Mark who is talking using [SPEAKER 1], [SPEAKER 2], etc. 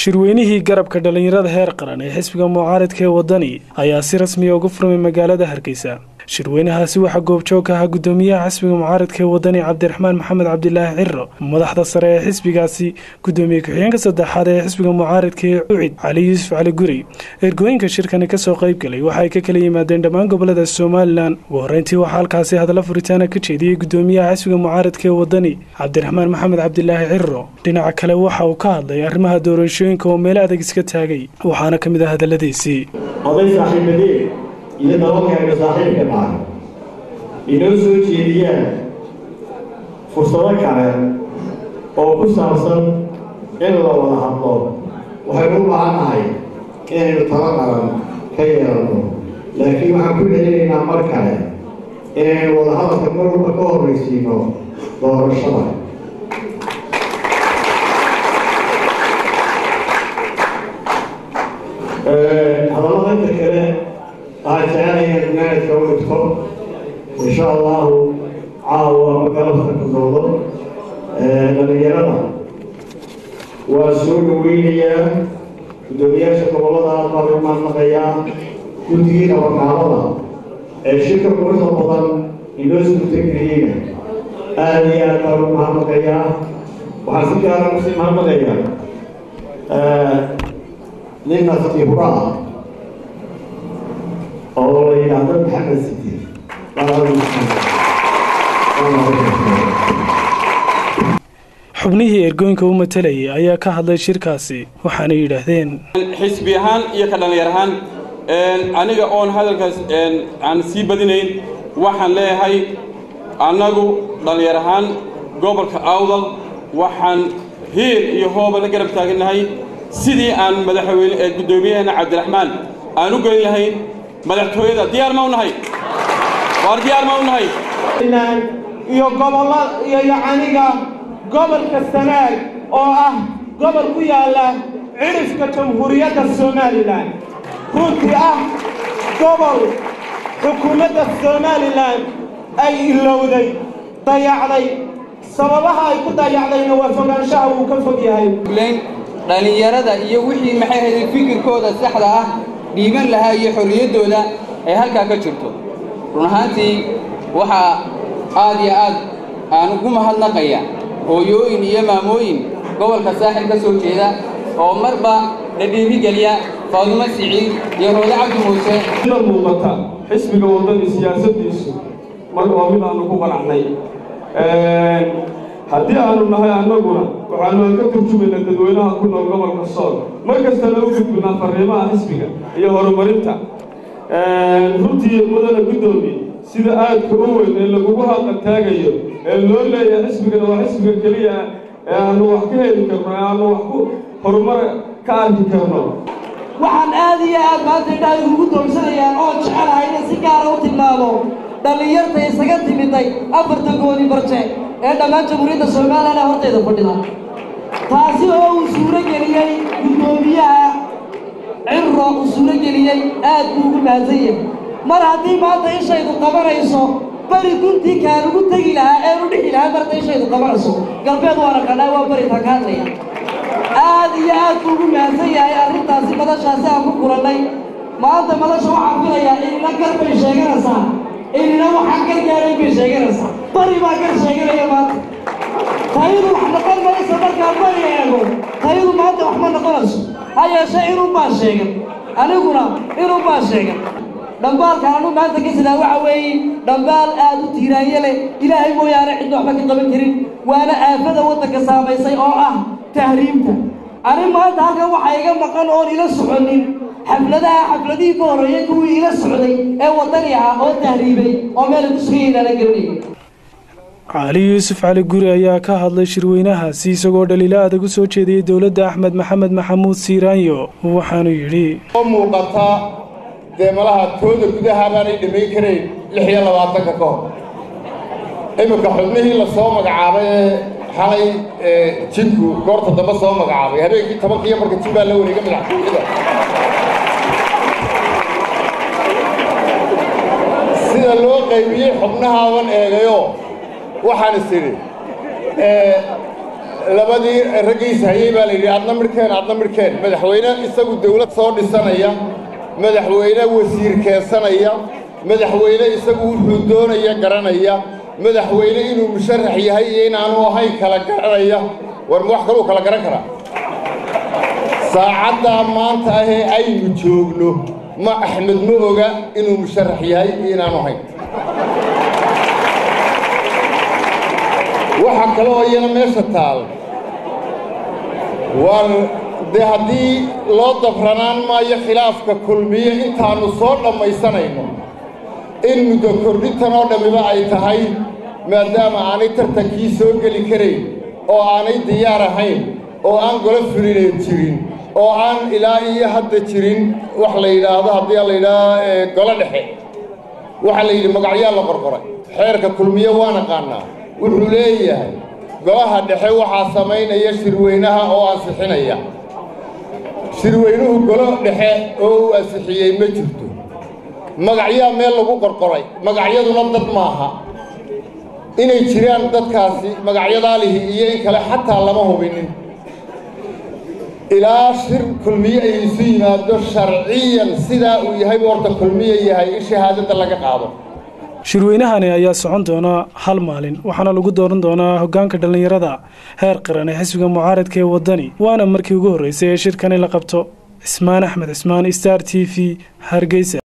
[SPEAKER 1] shirweynihii garabka dhallinyarada heer qaran ee xisbiga mucaaradka ee waddani ayaa si rasmiya uga furmay magaalada hargeysa shirweynahaasi waxaa goobjoog ka ahaa guddoomiyaha xisbiga mucaaradka ee waddani cabdiraxmaan maxamed cabdilaahi ciro madaxda sare ee xisbigaasi guddoomiye ku-xigeenka saddexaad ee xisbiga mucaaradka ee ucid cali yuusuf cali guri ergooyinka shirkani kasoo qayb galay waxa ay ka kala yimaadeen dhammaan gobolada somalilan ugu horreyntii waxaa halkaasi hadalla furitaana ka jeediyey guddoomiyaha xisbiga mucaaradka ee waddani cabdiraxmaan maxamed cabdilaahi ciro dhinaca kale waxa uu ka hadlay arrimaha doorashooyinka oo meelo adag iska taagay waxaana ka mid ah hadalladiisii
[SPEAKER 2] oday saaxiibadeen iyo dabalkaaga saaxiibka dhaca inoo soo jeediyaan fursado kale oo ku saabsan in la wada hadlo waxaynu u baahan nahay inaynu talo qaran ka yeelanno laakiin waxaan ku celinaynaa mar kale inaynu wada hadalka mar walba ka horraysiino doorashada hadallada inta kale waxaan jecelaya gunaanadka u dhigto insha allahu caawa ma galabta ku doodo dhalinyarada waa soo dhaweynayaa guddoomiyaasha gobollada aad baan u mahadnaqayaa guddigii nabadgaalada ee shirka quruxda badan inoo suurtageliyeyna aada iyo aad baan u mahadnaqayaa waxaan si gaara kusii mahadnaqayaa nin nafti hura ah oo la yidhaahdo maxamed sidi
[SPEAKER 1] xubnihii ergooyinka u matalayay ayaa ka hadlay shirkaasi waxaana yidhaahdeen
[SPEAKER 3] xisbi ahaan iyo ka dhallinyar ahaan aniga oon hadalkaas aan sii badinayn waxaan leeyahay annagu dhallinyar ahaan gobolka awdal waxaan hiil iyo hooba la garab taagannahay sidii aan madaxweyne ee guddoomiyaheena cabdiraxmaan aan u gelin lahayn madaxtooyada diyaar ma u nahay waar diyaar ma u nahay
[SPEAKER 4] iyo gobollo iyo yacaniga gobolka sanaag oo ah gobol ku yaalla cidhifka jamhuuriyadda somalilan runtii ah gobol xukuumadda somalilan ay ilowday dayacday sababaha ay ku dayacdayna waa fogaanshaha wuu ka fog yahay
[SPEAKER 5] dhallinyarada iyo wixii maxay hayday fikirkooda saxda ah dhiiban lahaa iyo xorriyaddooda ay halkaa ka jirto run ahaantii waxaa aad iyo aad aan ugu mahadnaqaya hooyooyin iyo maamooyin gobolka saaxil ka soo jeeda oo marba la dhiirigeliya faadumo siciid iyo roode cabdi muuse
[SPEAKER 6] sida muuqata xisbiga waddani siyaasaddiisu mar waa mid aanu ku qanacnay haddii aanu nahay annaguna waxaanu ka turjumaynaa dadweynaha ku nool gobolka sool mar kastana u gudbinaa farriimaha xisbiga iyo horumarinta runtii mudana guddoomiye sida aadka u weyn ee lagugu hadla taagayo ee loo leeyahay xisbigana waa xisbiga keliya ee aanu wax ka heli karno ee aanu wax ku horumar ka arki karno
[SPEAKER 7] waxaan aad iyo aad maanta indhaha igugu doomsanayaan oon jecelahay inay si gaara u tilmaamo dhallinyarta isaga timiday afarta gooni barje ee dhammaan jamhuuriyadda somalilan hortayda fadhida taasi oo uu suuro geliyey guddoomiyaha ciro uu suuro geliyey aad buu ugu mahadsan yahay mar haddii maanta ishaydu qabanayso beri guntii kaan ugu tegi lahaa eenu dhixi lahaa marta ishaydu qabanayso galbeed waana qadhaa waa beritaan ka hadlaya aad iyo aad buu ugu mahadsan yahay arrintaasi madashaasi aan ku kulannay maanta madasha waxaan filayaa inina gar bay sheeganaysaa inina waxaan gar gaaray bay sheeganaysaa bari baa gar sheeganaya maanta tayadu wax noqon mayso markaan bari eego tayadu maanta wax ma noqonayso ha yeeshee inuu baa sheegan aniguna inuu baa sheegan dhambaalkan anu maanta ka sidaa waxa weeye dhambaal aad u tiiraanye leh ilaahay mooyaane cidna waxba ka qaban karin waana aafada waddanka saamaysay oo ah tahriibta ani maanta halkan waxaa iga maqan oon ila soconin xafladaha xafladihii ka horreeyay kuwii ila socday ee waddani ah oo tahriibay oo meelay ku sugan yahin ala garanayay
[SPEAKER 1] cali yuusuf cali guri ayaa ka hadlay shirweynahaasi isagoo dhaliilo adag u soo jeediyey dowladda axmed maxamed maxamuud siiraanyo waxaanu yidhi
[SPEAKER 8] oo muuqata dee malaha tooda gudaha baanay dhammayn karayn lix iyo labaatanka ka hor iminka xubnihii la soo magacaabay ee xalay jinku goorta dambe soo magacaabay habeenkii tobankiiyo marka jin baa la wareega madaxtooyada sida loo qaybiyey xubnahaaban eegayo waxaan is idhi labadii raggiisa hayey baa la yidhi adna midhkeen adna midhkeen madaxweyne isagu dawlad soo dhisanaya madaxweyne wasiir keensanaya madaxweyne isagu wuxuu doonaya garanaya madaxweyne inuu musharax yahay iyo inaanu ahayn kala garanaya war ma wax kaluu kala garan karaa saacaddaa maanta ahee aynu joogno ma axmed ma oga inuu musharax yahay iyo inaanu ahayn waxa kale oo iyana meesha taal war dee haddii loo dabranaan maayo khilaafka kulmiye intaannu soo dhammaysanayno in muddo kordhintan oo dhammiba ay tahay maadaama aanay tartankii soo geli karayn oo aanay diyaar ahayn oo aan golo fulineed jirin oo aan ilaa iyo hadda jirin wax la yidhaahdo haddii la yidhaahdo golo dhexe waxaa la yidhi magacyaa la qorqoray xeerka kulmiye waa naqaanaa wuxuu leeyahay golaha dhexe waxaa samaynaya shirweynaha oo ansixinaya shirweynuhu golo dhexe oo uu ansixiyey ma jirto magacyaa meel lagu qorqoray magacyaduna dad maaha inay jiraan dadkaasi magacyadaa lihi iyo in kale xataa lama hubinin ilaa shir kulmiye ay isu yimaado sharciyan sidaa uu yahay buu horta kulmiye yahay in shahaadadda laga qaado
[SPEAKER 1] shirweynahani ayaa socon doona hal maalin waxaana lagu dooran doonaa hoggaanka dhallinyarada heer qaran ee xisbiga mucaaradka ee waddani waana markii ugu horreysay ee shirkani la qabto cismaan axmed cismaan star t v hargeysa